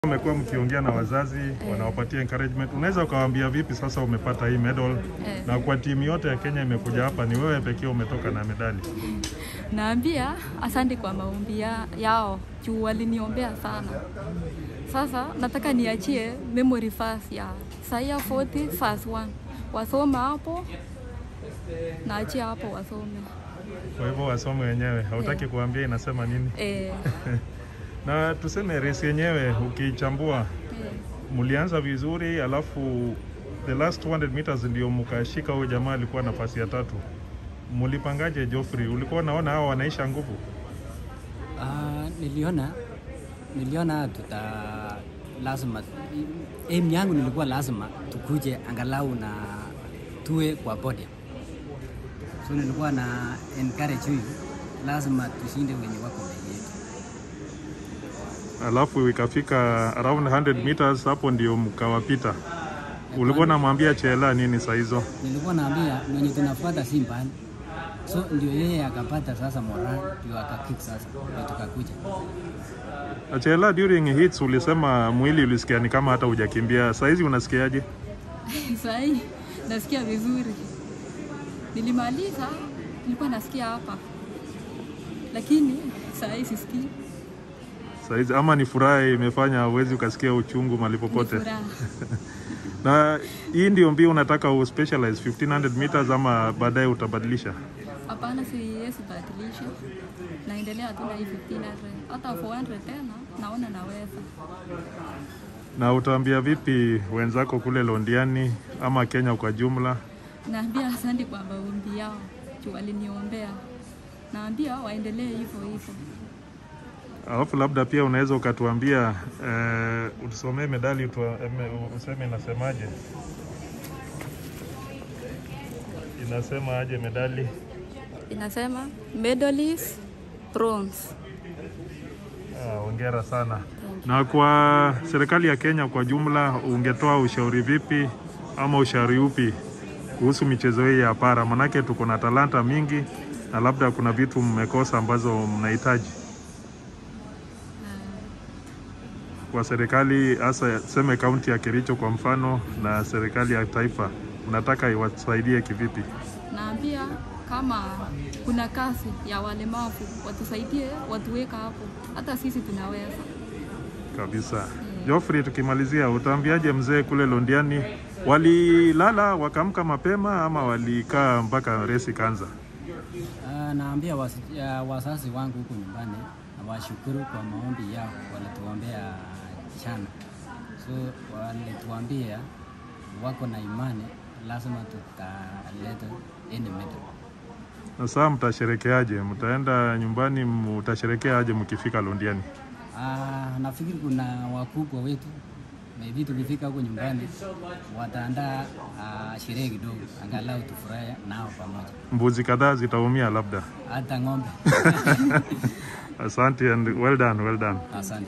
Umekuwa mkiongea na wazazi wanawapatia encouragement, unaweza ukawaambia vipi sasa umepata hii medal Eh. na kwa timu yote ya Kenya imekuja hapa, ni wewe pekee umetoka na medali. Naambia asante kwa maombi ya, yao juu waliniombea sana. Sasa nataka niachie memory verse ya Isaiah 40 verse 1 wasome hapo, naachia hapo wasome. Kwa hivyo wasome wenyewe, hautaki Eh. kuambia inasema nini? Eh, Na tuseme race yenyewe ukichambua, eh. mlianza vizuri, alafu the last 200 meters ndio mkashika huyo jamaa alikuwa nafasi ya tatu. Mlipangaje Geoffrey? Ulikuwa unaona hao wanaisha nguvu? Ah, niliona niliona tuta lazima aim yangu nilikuwa lazima tukuje angalau na tuwe kwa podium. So nilikuwa na encourage huyu lazima tushinde wenye wako mbele yetu. alafu ikafika around 100 meters, hapo ndio mkawapita. Ulikuwa unamwambia Chela nini saa hizo? Nilikuwa naambia mwenye tunafuata si mbali. So ndio yeye akapata sasa moral ndio akakick sasa ndio tukakuja. Na Chela, during hits ulisema mwili ulisikia ni kama hata hujakimbia. Saa hizi unasikiaje? Sahii nasikia vizuri. Nilimaliza, nilikuwa nasikia hapa, lakini sahii sisikii. Saa hizi ama ni furaha imefanya uwezi ukasikia uchungu mahali Ni popote? furaha. Na hii ndio mbio unataka u specialize 1500 meters ama baadaye utabadilisha? Hapana, siwezi badilisha, naendelea tu na hii 1500 hata 400 tena naona naweza. Na utaambia vipi wenzako kule Londiani ama Kenya kwa jumla? Naambia asante kwa maombi yao juu waliniombea, naambia waendelee hivyo hivyo. Alafu labda pia unaweza ukatuambia eh, utusomee medali utua, eme- useme inasemaje? Inasema aje medali? Inasema medalist bronze. Ah, hongera sana. Na kwa serikali ya Kenya kwa jumla, ungetoa ushauri vipi ama ushauri upi kuhusu michezo hii ya para? Manake tuko na talanta mingi na labda kuna vitu mmekosa ambazo mnahitaji kwa serikali, hasa seme kaunti ya Kericho kwa mfano, na serikali ya taifa, mnataka iwasaidie kivipi? Naambia kama kuna kazi ya walemavu watusaidie, watuweka hapo, hata sisi tunaweza. kabisa. Geoffrey, tukimalizia, utaambiaje mzee kule Londiani, walilala wakaamka mapema ama walikaa mpaka resi kanza? Ah, naambia wasi- ya wazazi wangu huku nyumbani na washukuru kwa maombi yao, walituombea jana, so walituambia wako na imani lazima tutaleta any medal. Na saa mtasherekeaje? Mtaenda nyumbani, mtasherekea aje mkifika Londiani? Ah, nafikiri kuna wakubwa wetu maybe tukifika huko nyumbani wataandaa ah, sherehe kidogo, angalau tufurahi nao pamoja, Mbuzi kadhaa zitaumia labda. hata ng'ombe. Asante and well done, well done. Asante.